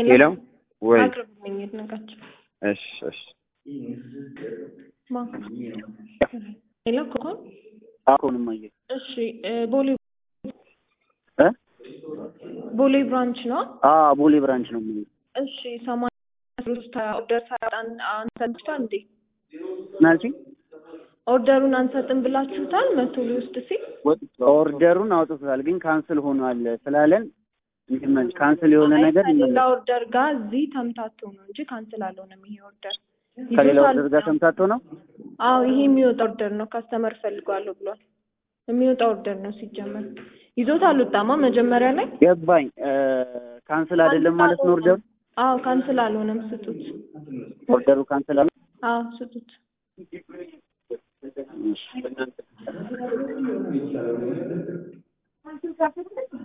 ሄሎ ወይ አቅርብልኝ ይድነቃቸው እሺ እሺ ማ ሄሎ ኮኮን አሁንም አየ እሺ እ ቦሌ እ ቦሌ ብራንች ነው አ ቦሌ ብራንች ነው የሚለው እሺ ሰማንያ ሶስት ኦርደር ሳያወጣን አንሰጥቷል እንዴ ናልቺ ኦርደሩን አንሰጥም ብላችሁታል መቶ ሊወስድ ሲል ኦርደሩን አውጥቶታል ግን ካንስል ሆኗል ስላለን እንዲመል ካንስል የሆነ ነገር ከሌላ ይመለስ ኦርደር ጋር እዚህ ተምታቶ ነው እንጂ ካንስል አልሆነም ይሄ ኦርደር ከሌላ ይዞታል። ኦርደር ጋር ተምታቶ ነው አዎ ይሄ የሚወጣ ኦርደር ነው ካስተመር ፈልጓለሁ ብሏል የሚወጣ ኦርደር ነው ሲጀመር ይዞት አልወጣማ መጀመሪያ ላይ ገባኝ እ ካንስል አይደለም ማለት ነው ኦርደሩ አዎ ካንስል አልሆነም ስጡት ኦርደሩ ካንስል አለ አዎ ስጡት እሺ